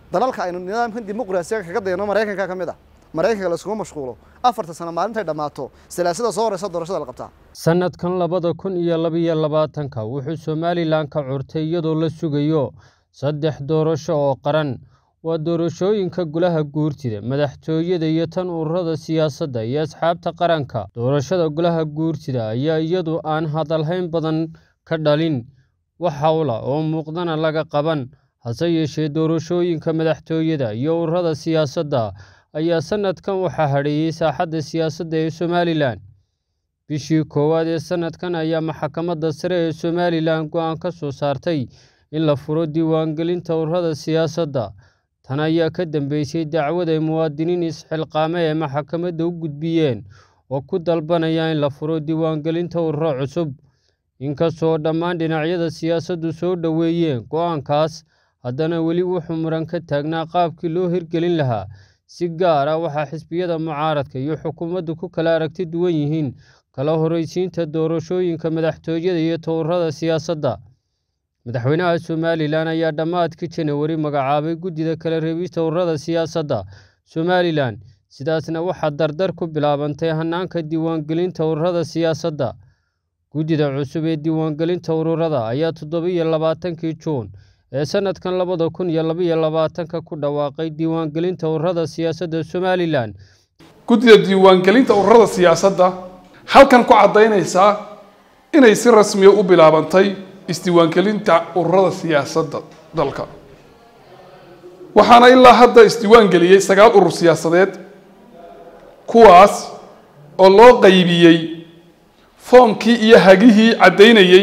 dalalka aynu nidaamkan dimuqraasiga kaga dayno maraykanka ka mid ah maraykanka laiskugu mashquulo afarta sano maalintay dhammaato silaasada soo horeysa doorashada la qabtaa sannadkan labada kun iyo labaiyo labaatanka wuxuu somalilan ka curtay iyadoo la sugayo saddex doorasho oo qaran waa doorashooyinka golaha guurtida madaxtooyada iyo tan ururada siyaasadda iyo asxaabta qaranka doorashada golaha guurtida ayaa iyadu aan hadalhayn badan ka dhalin wax howla oo muuqdana laga qaban hase yeeshee doorashooyinka madaxtooyada iyo ururada siyaasadda ayaa sannadkan waxaa hadheeyey saaxadda siyaasadda ee somalilan bishii koowaad ee sannadkan ayaa maxkamadda sare ee somalilan go-aan ka soo saartay in la furo diiwaangelinta ururada siyaasadda tan ayaa ka dambeysay dacwad ay muwaadiniin isxilqaame ee maxkamadda u gudbiyeen oo ku dalbanaya in la furo diiwaangelinta ururo cusub inkastoo dhammaan dhinacyada siyaasaddu soo dhoweeyeen go-aankaas haddana weli wuxuu muran ka taagnaa qaabkii loo hirgelin lahaa si gaar ah waxaa xisbiyada mucaaradka iyo xukuumaddu ku kala aragti duwan yihiin kala horreysiinta doorashooyinka madaxtooyada iyo towrada siyaasadda madaxweynaha somalilan ayaa dhammaadkii janawari magacaabay guddida kala reebista ururada siyaasadda somalilan sidaasna waxaa dardar ku bilaabantay hanaanka diiwaangelinta ururada siyaasadda guddida cusub ee diiwaangelinta ururada ayaa toddobiyo labaatankii juun ee sannadkan labada kun iyo labaiyo labaatanka ku dhawaaqay diiwaangelinta ururada siyaasadda somalilan guddida diiwaangelinta ururada siyaasadda halkan ku caddaynaysaa inay si rasmiya u bilaabantay isdiiwaangelinta ururada siyaasadda dalka waxaana ilaa hadda isdiiwaangeliyey sagaal urur siyaasadeed kuwaas oo loo qaybiyey foomkii iyo hagihii caddaynayey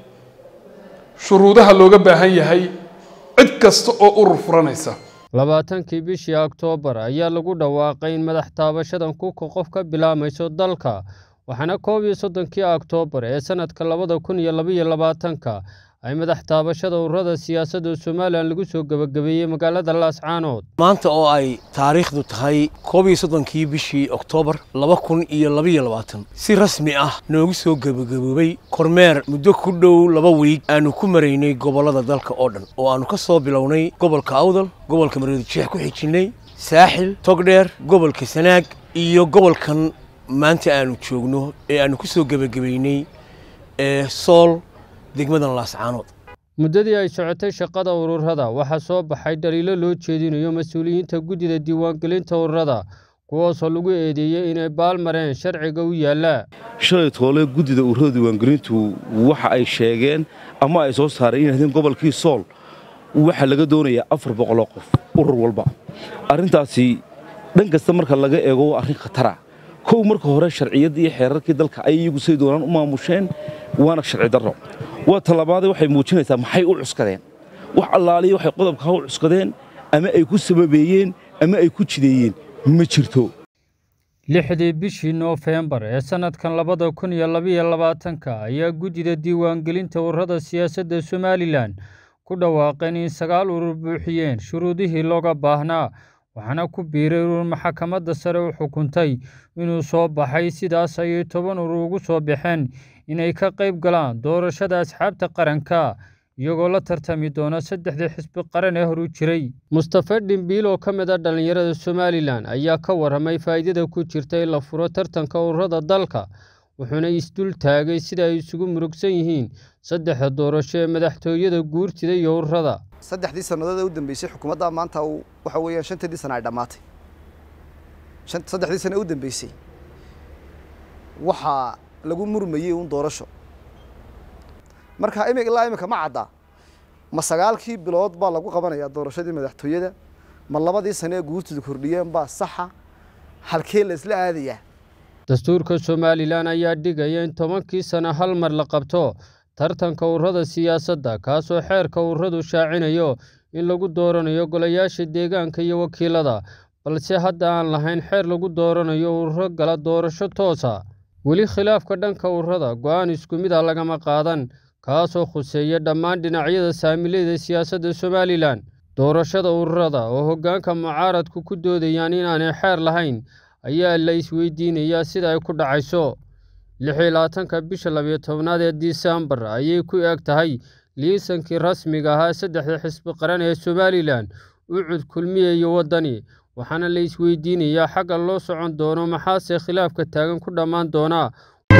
shuruudaha looga baahan yahay cid kasta oo urur furanaysa labaatankii bishii oktoobar ayaa lagu dhawaaqay in madax taabashadan kuka qof ka bilaamayso dalka waxaana koob iyo soddonkii oktoobar ee sannadka labada kun iyo labaiyo labaatanka ay madax taabashada ururada siyaasadda somalilan lagu soo gebagabeeyey magaalada laascaanood maanta oo ay taariikhdu tahay koob iyo soddonkii bishii oktoobar laba kun iyo labaiyo labaatan si rasmi ah noogu soo gebagaboobay kormeer muddo ku dhow laba wiig aanu ku maraynay gobollada dalka oo dhan oo aannu ka soo bilownay gobolka awdal gobolka mareedijeex ku xijinnay saaxil togdheer gobolka sanaag iyo gobolkan maanta aanu joogno ee aanu ku soo gebagabaynay ee sool degmadan laascaanood muddadii ay socotay shaqada ururada waxaa soo baxay dhaliilo loo jeedinayo mas-uuliyiinta guddida diiwaangelinta ururada kuwaasoo lagu eedeeyey inay baalmareen sharciga u yaallaa shalay toole guddida ururada diiwaangelintu waxa ay sheegeen ama ay soo saareen in haddeen gobolkii sool waxaa laga doonayaa afar boqoloo qof urur walba arrintaasi dhan kasta marka laga eego waa arrin khatara kow marka hore sharciyaddii iyo xeerarkii dalka ay iyagu say doonaan u maamusheen waana sharci darro waa talabaadee waxay muujinaysaa maxay u cuskadeen wax allaaliya waxay qodobkaa u cuskadeen ama ay ku sababeeyeen ama ay ku jideeyeen ma jirto lixdii bishii noofembar ee sannadkan labada kun iyo labaiyo labaatanka ayaa guddida diiwaangelinta ururada siyaasadda somalilan ku dhawaaqeen in sagaal urur buuxiyeen shuruudihii looga baahnaa waxaana ku biiray urur maxkamadda sare u xukuntay inuu soo baxay sidaas ayay toban urur ugu soo baxeen inay ka qayb galaan doorashada asxaabta qaranka iyagoo la tartami doona saddexdii xisbi qaran ee horu jiray mustafe dhimbiil oo ka mid a dhallinyarada somalilan ayaa ka warramay faa'iidada ku jirta in la furo tartanka ururada dalka wuxuuna isdul taagay sida ay isugu murugsan yihiin saddexda doorasho ee madaxtooyada guurtida iyo ururada saddexdii sannadood ee u dambeysay xukuumadda maanta waxa weeyaan shantadii sana ay dhammaatay saddexdii sano ee u dambeysay waxaa lagu murmayey un doorasho marka imi ilaa imika ma cadda ma sagaalkii bilood baa lagu qabanayaa doorashadii madaxtooyada ma labadii sano ee guurtida kordhiyeen baa saxa halkee la isla aadayaa dastuurka somalilan ayaa dhigaya in tobankii sano hal mar la qabto tartanka ururada siyaasadda kaasoo xeerka ururadu shaacinayo in lagu dooranayo golayaasha deegaanka iyo wakiilada balse hadda aan lahayn xeer lagu dooranayo ururo gala doorasho toosa weli khilaafka dhanka ururada go-aan isku mid a lagama qaadan kaasoo khuseeya dhammaan dhinacyada saamilayda siyaasadda somalilan doorashada ururada oo hoggaanka mucaaradku ku doodayaan inaanay xeer lahayn ayaa la isweydiinayaa sida ay ku dhacayso lix iyo labaatanka bisha labiyo tobnaad ee disembar ayay ku eg tahay liisankii rasmiga ahaa saddexda xisbi qaran ee somalilan ucud kulmiye iyo waddani waxaana la isweydiinayaa xagga loo socon doono maxaase khilaafka taagan ku dhammaan doonaa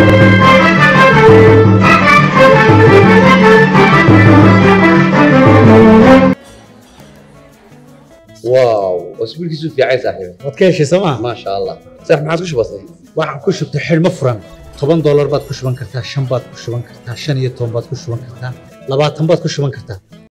واو اسبوع كيسو في عايز صاحبي waad ka heshay sooma ما شاء الله صح ما عادش بسيط waxaan ku shubtay xidhmo furan toban doolar baad ku shuban kartaa shan baad ku shuban kartaa shan iyo toban baad ku shuban kartaa labaatan baad ku shuban kartaa